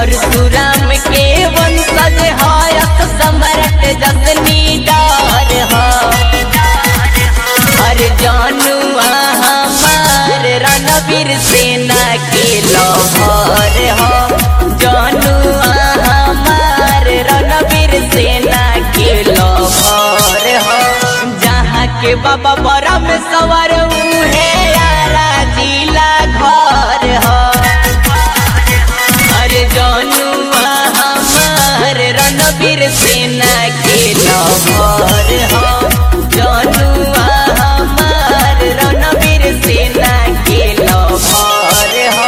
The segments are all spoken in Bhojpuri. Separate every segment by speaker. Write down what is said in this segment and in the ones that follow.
Speaker 1: परशुराम के वंशज हायक सम्राट जसनी डार हा हर जानुआ हमार रणवीर सेना के लहर हो जानुआ हमार रणवीर सेना के लहर हो जहाँ के बाबा बड़ा में सवर उहे यारा जिला घर हो अरे जानुआ हमार रणवीर सेना के लहर हो जानुआ हमार रणवीर सेना के लहर हो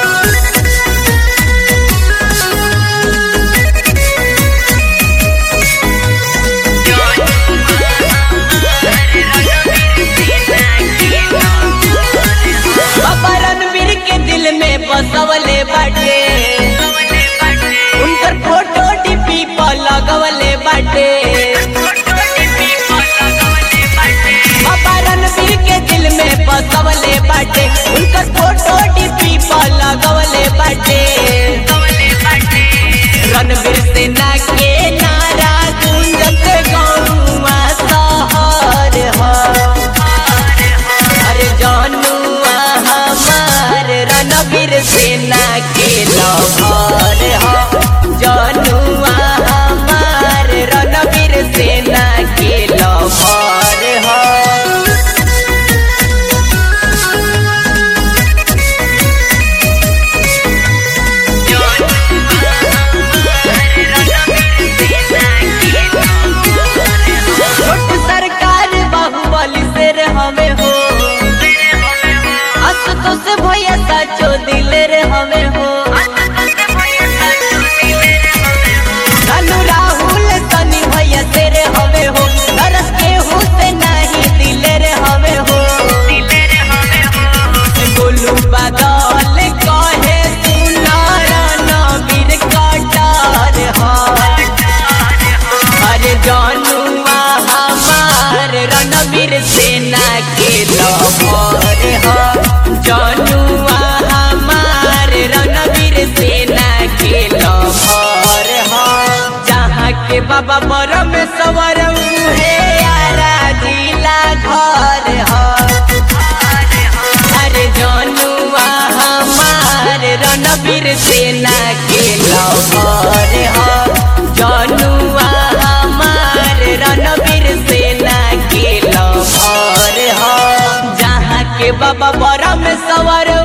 Speaker 1: बाबा रणवीर के दिल में बसवले बाटे उनकर फोटो डीपी पर लगवले बाटे बाबा रणवीर के दिल में बसवले बाटे उनकर फोटो डीपी पर लगवले बाटे रणवीर सेना के नारा गुंजत गौवा शहर हो अरे जानुआ हमार रणवीर सेना के लहर हो जानुआ हमार रणवीर सेना के लहर हो छोट सरकार बाहुबली से रे हमें हो अस तो से भैया साचो दिल रे हमें हो लालू राहुल सनी भैया से रे हमें हो दरस के हो से नहीं दिल रे हमें हो गोलू बादल कहे सुनारा नबीर कटार हो अरे जानुआ हमार रणवीर सेना के लहर हो जानुआ हमार रणवीर सेना के लहर हो जहाँ के बाबा बरम सवर है यारा जिला घर हो अरे जानुआ हमार रणवीर सेना के लहर हो जानुआ हमार रणवीर सेना के लहर हो जहाँ के बाबा बड़ा में सवर